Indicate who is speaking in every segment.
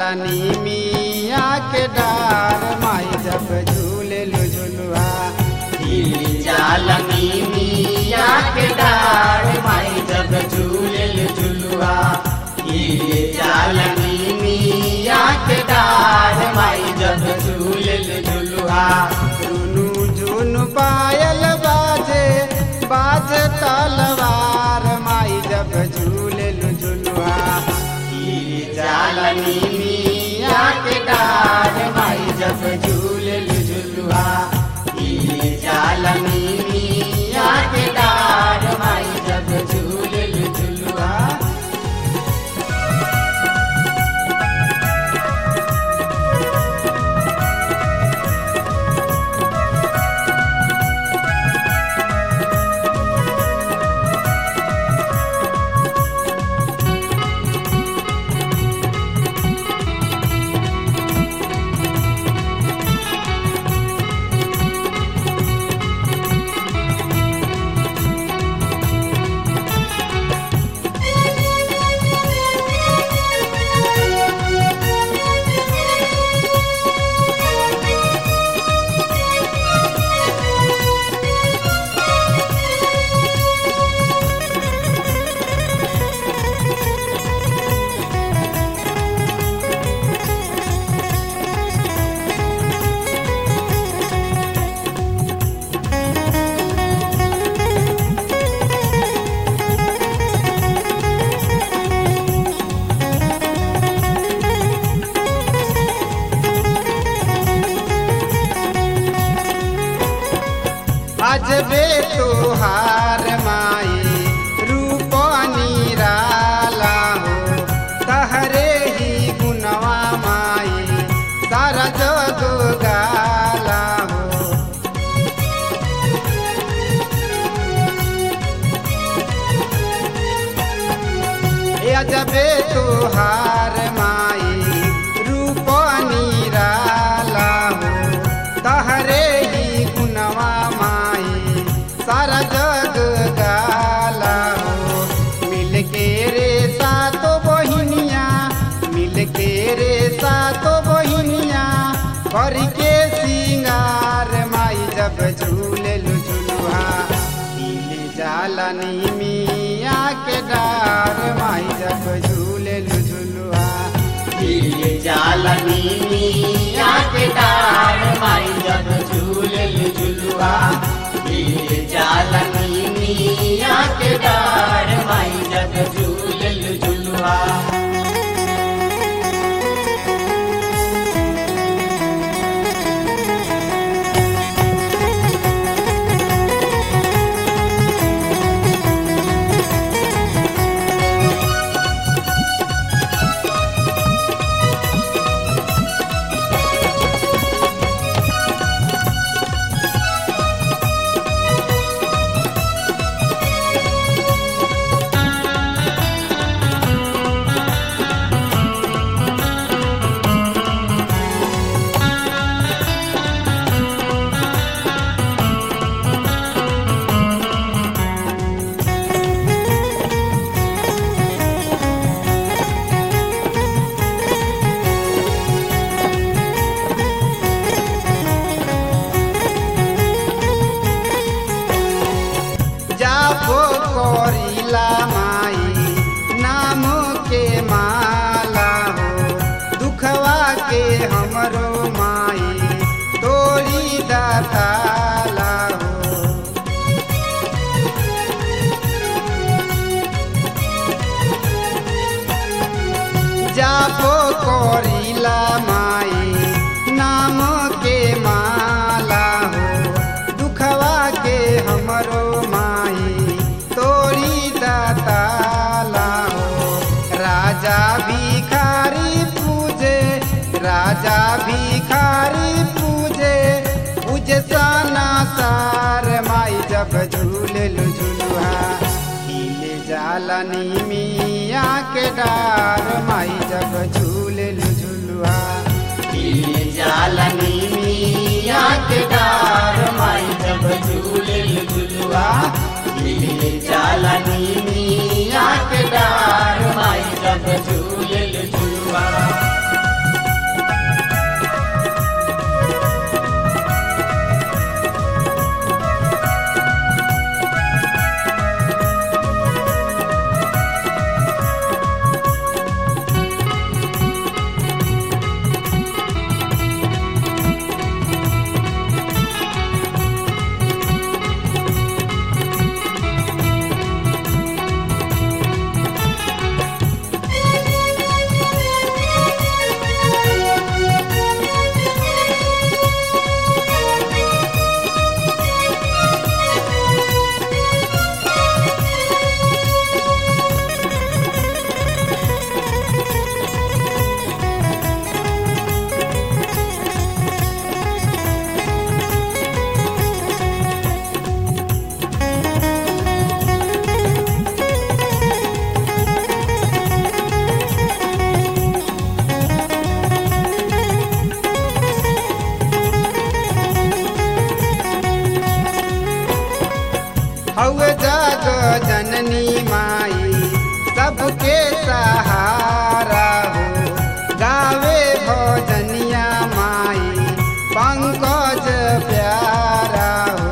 Speaker 1: जालनी मिया के डार माई जब झूले लो झुलुआ
Speaker 2: हिली जालनी मिया के डार माई जब झूले झुलुआ हिली जालनी मिया के डार माई जब झूले झुलुआ
Speaker 1: रुनु झुनु पायल बाजे बाजे तलवार माई जब झूले लो झुलुआ
Speaker 2: हिली जालनी मिया के डार माई जब झूले झुलुआ हिली जालनी मिया के डार माई जब झूले झुलुआ
Speaker 1: अजबे तोहार माई रूप निराला हो तहरे ही गुनवा माई सारा जग गाला हो ए अजबे तोहार माई रूप निराला हो तहरे ही गुनवा माई सारा जग गाला हो मिल के रे सातो बहिनिया मिल के रे सातो बहिनिया कर के सिंगार माई जब झूले झुलुआ खिल जालनी मिया के डार माई जब झूले झुलुआ
Speaker 2: हिली जालनी मिया के डार माई जब झूले झुलुआ हिली जालनी मिया के डार माई जब झूले झुलुआ
Speaker 1: जाबो करिला माई नाम के माला हो दुखवा के हमरो माई तोरी दाताला हो जाबो करिला माई नाम के माला हो दुखवा के हमरो माई तोरी दाताला हो राजा भिखारी पूजे राजा भिखारी पूजे पूजे साना सार माई जब झूले झुलुआ खिले जालनी मिया के डार माई जब झूले झुलुआ
Speaker 2: हिली जालनी मिया के डार माई जब झूले झुलुआ हिली जालनी मिया के डार माई जब झूले झुलुआ
Speaker 1: हवे जग जननी माई सबके सहारा हो गावे भजनिया माई पंकज प्यारा हो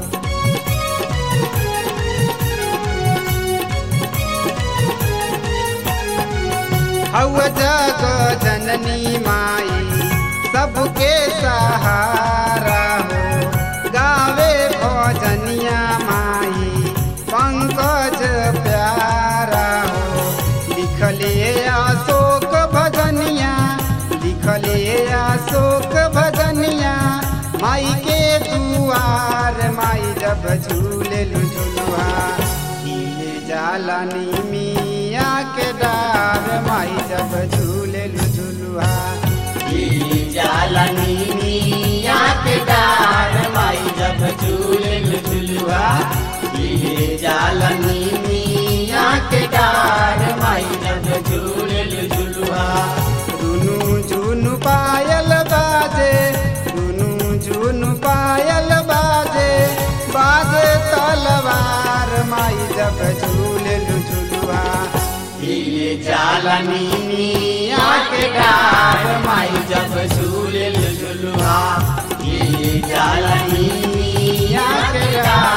Speaker 1: हव जग जननी माई सबके सहारा हो गावे भजनिया माई पंकज प्यारा हो लिखले अशोक भजनिया लिखले अशोक भजनिया माई के दुआर माई जब झूले झुलुआ खिले जालनी मिया के डार माई जब झूले झुलुआ
Speaker 2: जालनी मिया के डार माई जब झूले झुलुआ ये जालनी मिया के डार माई जब झूले झुलुआ
Speaker 1: दुनु जुनु पायल बाजे दुनु जुनु पायल बाजे बाजे तलवार माई जब झूले झुलुआ
Speaker 2: ये जालनी मिया के डार माई जब झूले झुलुआ ये जालनी मिया के डार